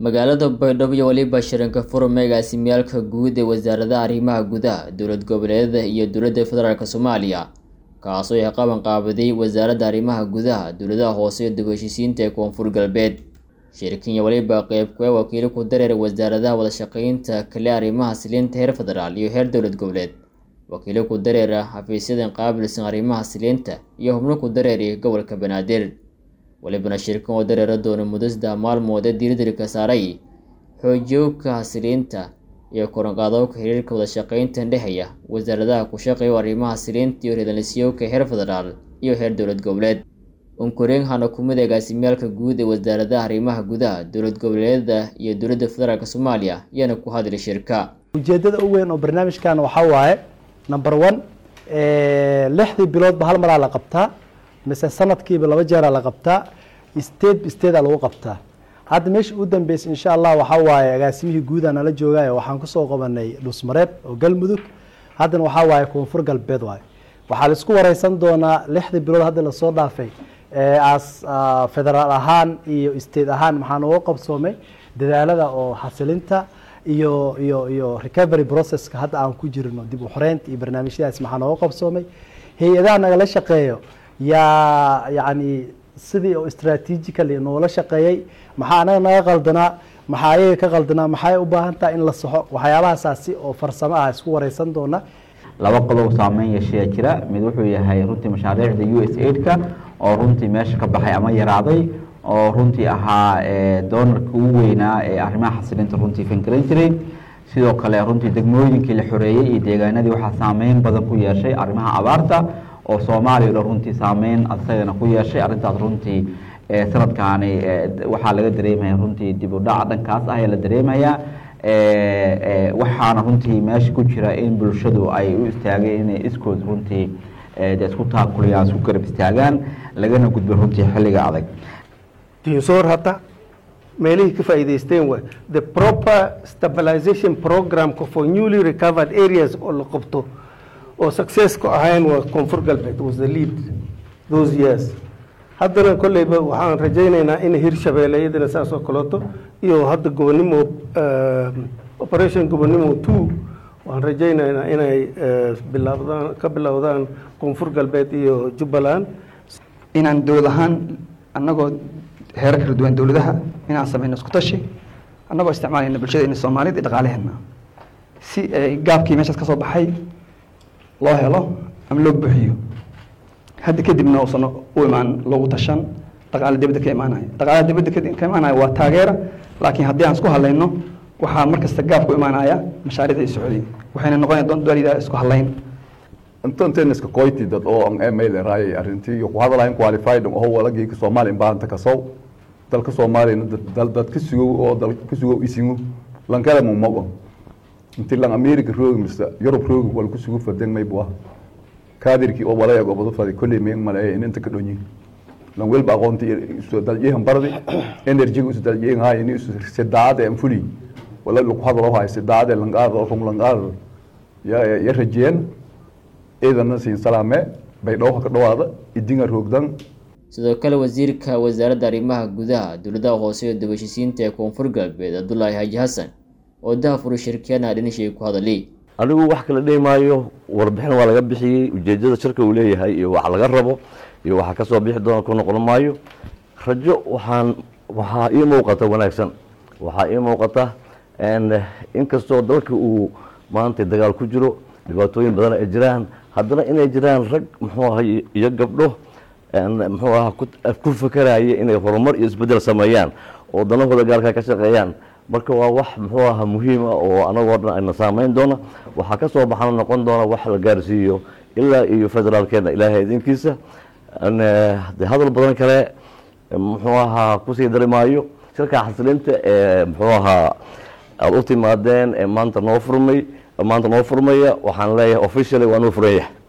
magaalada baydhabo iyo weliba shiranka forum agaasimiyaalka guud ee wasaaradaha arrimaha gudaha dowlad goboleedyada iyo dowladda federaalk soomaaliya kaasoo ay qaban qaabaday wasaaradda arrimaha gudaha dowladaha hoose iyo dib heshiisiinta ee koonfur galbeed shirkinya weliba qeybka wakiilo ku dareer wasaaradaha wadashaqeynta kale arrimaha siliinta heer federaal iyo heer dowlad goboleed wakiilo ku dareera xafiisyadan qaabilsan arrimaha siliinta iyo xubno ku dareeri gobolka banaadir walibana shirkan oo dareera doona muddo saddex maalmood ee diiradilka saaray xoojiyowka hasiliinta iyo koranqaadowka xiriirka wadashaqeynta dhexeeya wasaaradaha ku shaqeeya arrimaha siliinta iyo reedalisiyowka heer federaal iyo heer dowlad goboleed unkureen hana kumid agaasimiyaalka guud ee wasaaradaha arrimaha gudaha dowlad goboleedyada iyo dowladda federaalk soomaaliya ayaana ku hadlay shirka ujeedada u weyn oo barnaamijkan waxaa waaye number one lixdii biloodba hal maraa la qabtaa mise sanadkiiba laba jeeraa la qabtaa state statea lagu qabtaa hadda meesha u dambeysay insha allah waxaa waaye agaasimihii guudaa nala joogaayo waxaan kusoo qabanay dhusmareeb oo galmudug haddana waxaa waaye koonfur galbeed waaye waxaa laisku wareysan doonaa lixdii bilood hadda lasoo dhaafay as federaal ahaan iyo state ahaan maxaa nooga qabsoomay dadaalada oo xasilinta iyo iyo iyo recovery processka hadda aan ku jirno dib u xoreynta iyo barnaamijyadaas maxaa nooga qabsoomay hay-adaha nagala shaqeeyo yaa yacni sidii oo strategically noola shaqeeyey maxaa anaga naga qaldanaa maxaa ayaga ka qaldanaa maxay u baahan tahay in la saxo waxyaabahasaasi oo farsamo ah isku wareysan doona laba qodob saameyn yeeshaya jira mid wuxuu yahay runtii mashaariicda u s aidka oo runtii meesha ka baxay ama yaraaday oo runtii ahaa doonarka ugu weynaa ee arrimaha xasilinta runtii fangaran jiray sidoo kale runtii degmooyinkii la xoreeyey iyo deegaanadii waxaa saameyn badan ku yeeshay arrimaha abaarta oo soomaaliya o dhan runtii saameyn asagana ku yeeshay arrintaas runtii sanadkaani waxaa laga dareemaya runtii dib u dhaca dhankaas ah ee la dareemayaa waxaana runtii meesha ku jira in bulshadu ay u istaageen inay iskood runtii de isku taakuliyaan isku garab istaagaan lagana gudbo runtii xilliga adag diinsoor hadda meelihii ka faa'iidaysteen waay the proper stabilization programka for newly recovered areas oo la qabto oo successka ahayn waa koonfur galbeed was the lead those years haddana kolleyba waxaan rajaynaynaa in hirshabeelle iyadana saas oo kaleeto iyo hadda gobonimo operation gobonimo two waxaan rajaynaynaa inay bilaabdaan ka bilowdaan koonfur galbeed iyo jubbaland inaan dowlad ahaan annagoo heerar kala duwan dowladaha inaan samayno isku tashi annagoo isticmaalayna bulshadeenna soomaaliyed iyo dhaqaalaheenna si gaabkii meeshaas ka soo baxay loo helo ama loo buuxiyo hadda kadibna uusan u imaan loogu tashan dhaqaale dibadda ka imaanaya dhaqaalaha dibadda ka imaanaya waa taageera laakiin haddii aan isku hadlayno waxaa mar kasta gaab ku imaanaya mashaariicda iyo socodiy waxayna noqonaya doondoonida isku hadlayn intanteeniska qoyti dad oo an email raayay arrintii iyo ku hadalayn qualified oo walagii Soomaaliya baanta ka soo dalka Soomaaliya dal dad ka sugo oo dal ka sugo isingu lankala mu mago intii lan America roog mista Europe roog wal ku sugo fadan may bua kaadirki oo walaya gobado fadi kulli meeng malay in inta ka dhonyi lan wel ba qoonti soo dal yeehan bardi energy u dal yeehan hay ni sidaade am fuli wala lu hadalo hay sidaade lan qaar oo lan qaar ya ya rajeen ciidana siin salaame baydhabo ka dhawaada idinga roogdan sidoo kale wasiirka wasaaradda arrimaha gudaha dowladaha hoose iyo dibheshiisiinta ee koonfur galbeed cabdulaahi xaaji xasan oo dahafuru shirkiyana dhinashii ku hadalay anigu wax kala dhihi maayo warbixin waa laga bixiyey ujeedada shirka uu leeyahay iyo wax laga rabo iyo waxa kasoo bixi doona ku noqon maayo rajo waxaan waxaa ii muuqata wanaagsan waxaa ii muuqata inkastoo dalka uu maanta dagaal ku jiro dhibaatooyin badan ay jiraan haddana inay jiraan rag muxuu aha iyo gabdho muxuu aha ku fakaraya inay horumar iyo isbedel sameeyaan oo danahooda gaalka ka shaqeeyaan marka waa wax muxuu aha muhiima oo anagoo dhan ayna saameyn doona waxaa ka soo baxana noqon doona wax la gaarsiiyo ilaa iyo federaalkeena ilaahay idinkiisa de hadal badan kale muxuu ahaa kusii dari maayo shirka xasilinta ee muxuu ahaa aada u timaadeen ee maanta noo furmay maanta noo furmaya waxaan leeyahay officially waa noo furaya